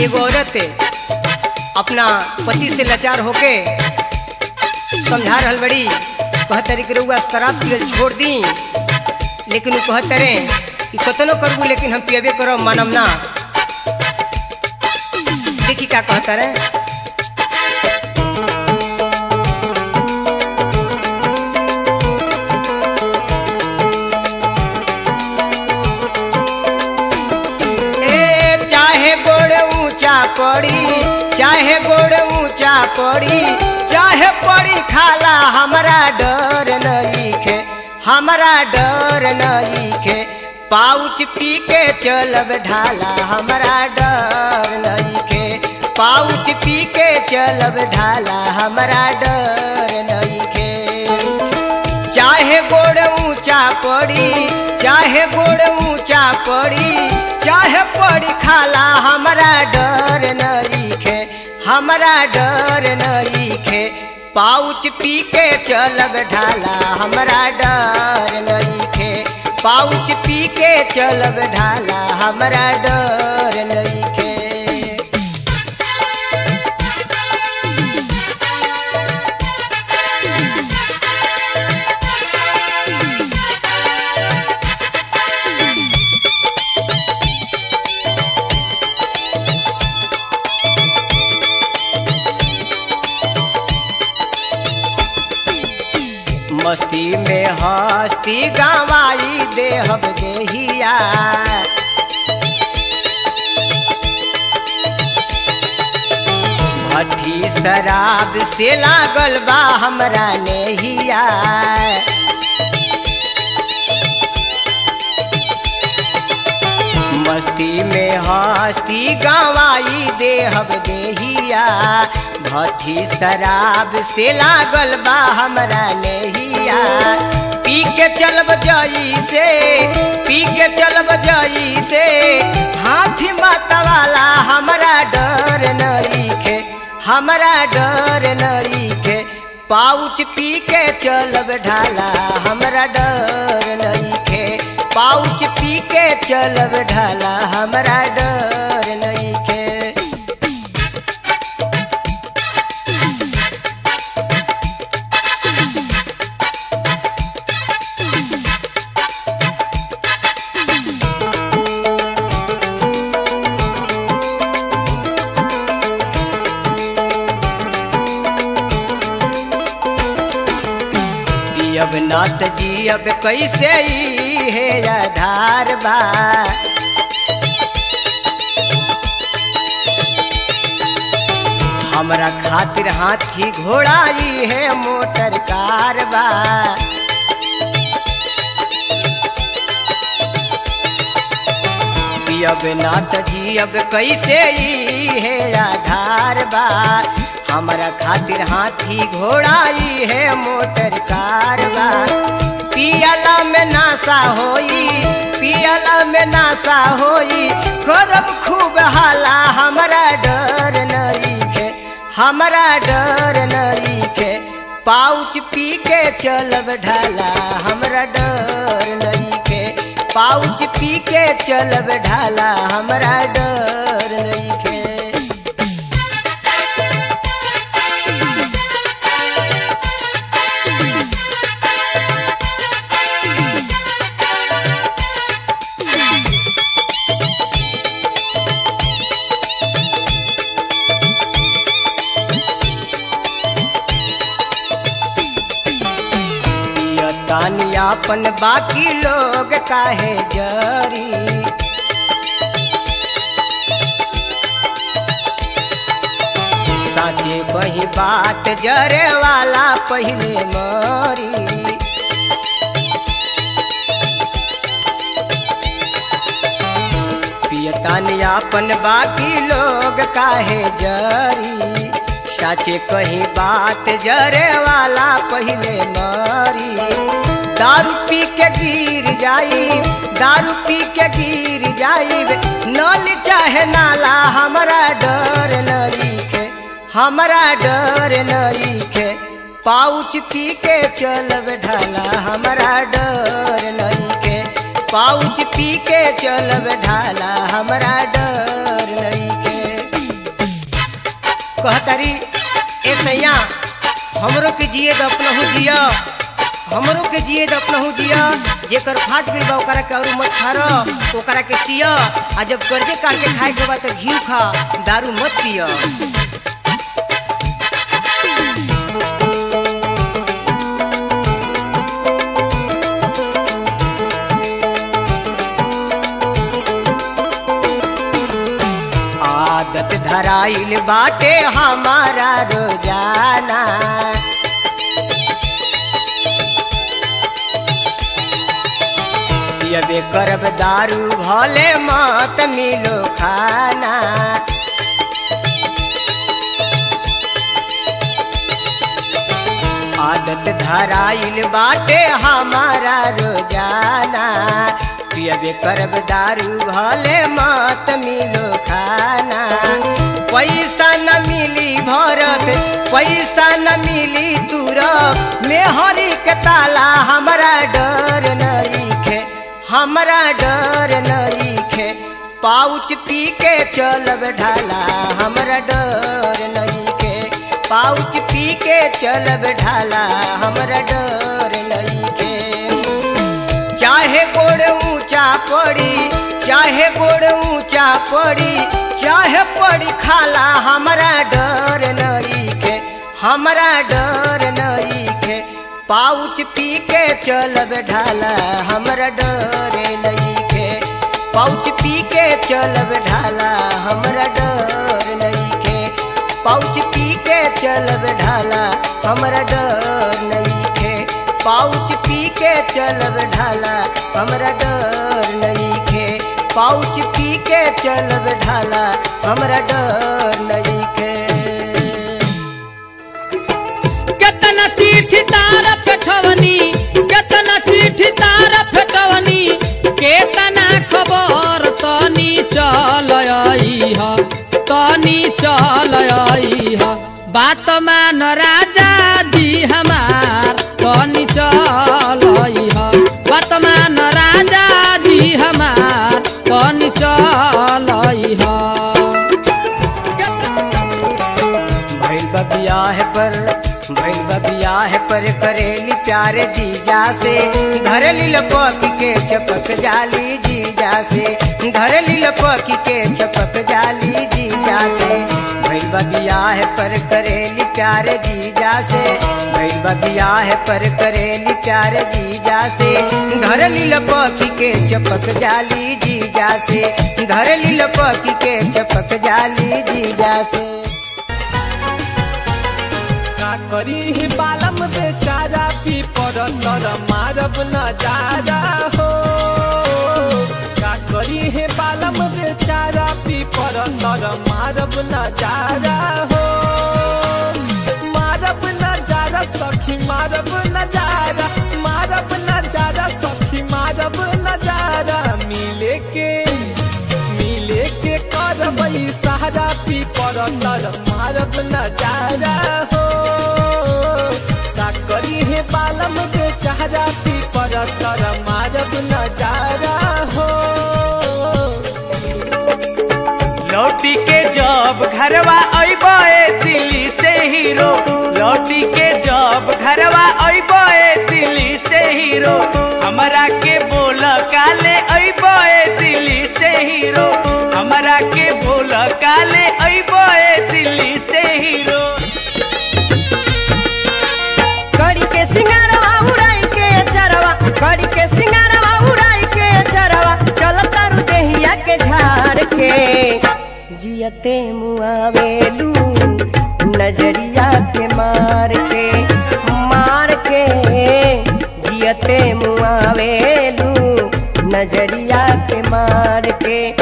एगो औरत अपना पति से लाचार होके समझा रहल बड़ी कहतरी कि रउआ शराब पियल छोड़ दी लेकिन वो कहतरे कि कतनो करबू लेकिन हम पियबे करब मानम ना देखी का कहतरे ए चाहे गोड़ ऊंचा पड़ी चाहे गोड़ ऊंचा पड़ी चाहे पड़ी खाला हमरा डर नहीं खे हमरा डर नहीं खे पाउच पी के चलब ढाला हमरा डर नहीं खे पाउच पी के चलब ढाला हमरा डर नहीं खे चाहे गोड़ ऊंचा पड़ी चाहे गोड़ ऊंचा पड़ी चाहे पड़ी खाला हमरा डर नरीखे हमरा डर नरीखे पाउच पी के चलब ढाला हमरा डर नरीखे पाउच पी के चलब ढाला हमरा डर नरीखे मस्ती में हस्ती गवाई देहब देहिया भट्ठी शराब से लागल बा हमरा नेहिया मस्ती में हस्ती गवाई देहब देहिया भट्ठी शराब से लागल बा हमरा नेहिया पी के चलब जई से पी के चलब जई से हाथी माता वाला हमरा डर नहीं खे हमरा डर नहीं खे पाउच पी के चलब ढाला हमरा डर नहीं खे पाउच पी के चलब ढाला हमरा डर नहीं खे पियब नात जियब कैसे ई हे आधार बा हमरा खातिर हाथी घोड़ा ई है मोटर कार बा पियब नात जियब कैसे ई हे आधार बा हमरा खातिर हाथी घोड़ा ई है मोटर कार बा पियला में नासा होई पियला में नासा होई करब खूब हाला हमरा डर नहीं खे हमरा डर नहीं खे पाउच पी के चलब ढाला हमरा डर नहीं खे पाउच पी के चलब ढाला हमरा डर नहीं खे तानी आपन बाकी लोग काहे जरी साचे कही बात जरे वाला पहले मरी पियतानी आपन बाकी लोग काहे जरी साचे कही बात जरे वाला पहले मरी दारू पी के गिर जाई दारू पी के गिर जाई नल चाहे नाला हमरा डर नहीं खे हमरा डर नहीं खे पाउच पी के चलब ढाला हमरा डर नहीं खे पाउच पी के चलब ढाला हमरा डर नहीं खे कहतरी ए सैया हमरो के जिए द अपनहु जिया हमरो के जिए द अपनहु जिया जेकर फाट गिर बा ओकरा के और मत खार ओकरा के सिया आ जब कर्जे काट के खाए के बा तो घी खा दारू मत पिया आदत धराइल बाटे हमारा रोजाना पियबे करब दारू भले मत मिलो खाना आदत धराइल बाटे हमारा रोजाना पियबे करब दारू भले मत मिलो खाना पैसा न मिली भरत पैसा न मिली तुरब मेहरी के ताला हमरा डर नईखे हमरा डर नईखे पाउच पी के चलब ढाला हमरा डर नईखे पाउच पी के चलब ढाला हमरा डर नईखे चाहे गोड़ ऊंचा पड़ी चाहे गोड़ ऊंचा पड़ी चाहे पड़ी खाला हमरा डर नईखे हमरा डर नईखे पाउच पी के चलब ढाला हमरा डर नईखे पाउच पी के चलब ढाला हमरा डर नईखे पाउच पी के चलब ढाला हमरा डर नईखे पाउच पी के चलब ढाला हमरा डर नईखे पाउच पी के चलब ढाला हमरा डर नईखे केतना चिट्ठी तार पेठवनी केतना चिट्ठी तार पेठवनी केतना खबर तनी चल आई ह तनी चल आई ह बात मान राजा दी हमार तनी चल आई ह बात मान राजा दी हमार तनी चल आई ह भैल बबियाह पर भैल बबियाह पर करेली प्यार जीजा से धरली लपक के चपक जाली जीजा से धरली लपक के चपक जाली जीजा से भैल बबियाह पर करेली प्यार जीजा से भैल बबियाह पर करेली प्यार जीजा से धरली लपक के चपक जाली जीजा से धरली लपक के चपक जाली जीजा से का करी ही बालम बेचारा पी पर तर मारब नजारा हो का करी हे बालम बेचारा पी पर तर मारब नजारा हो मारब नजारा सखी मारब नजारा मारब नजारा सखी मारब नजारा मिले के मिले के करबई सहारा पी पर तर मारब नजारा हो का करी हे बालम के चेहरा पी पर तर मारब नजारा हो लौटी के जब घरवा अबे दिल्ली से हीरो लौटी के जब घरवा अबे दिल्ली से हीरो हमरा के बोल काले अबे दिल्ली से हीरो हमरा के बोल काले अबे दिल्ली से हीरो कड़ी के सिंगारवा उड़ाई के चरवा कड़ी के सिंगारवा उड़ाई के चरवा चल तारू देहिया के झाड़ के जियते मुआवेलू नजरिया के मार के मार के जियते मुआवेलू नजरिया के मार के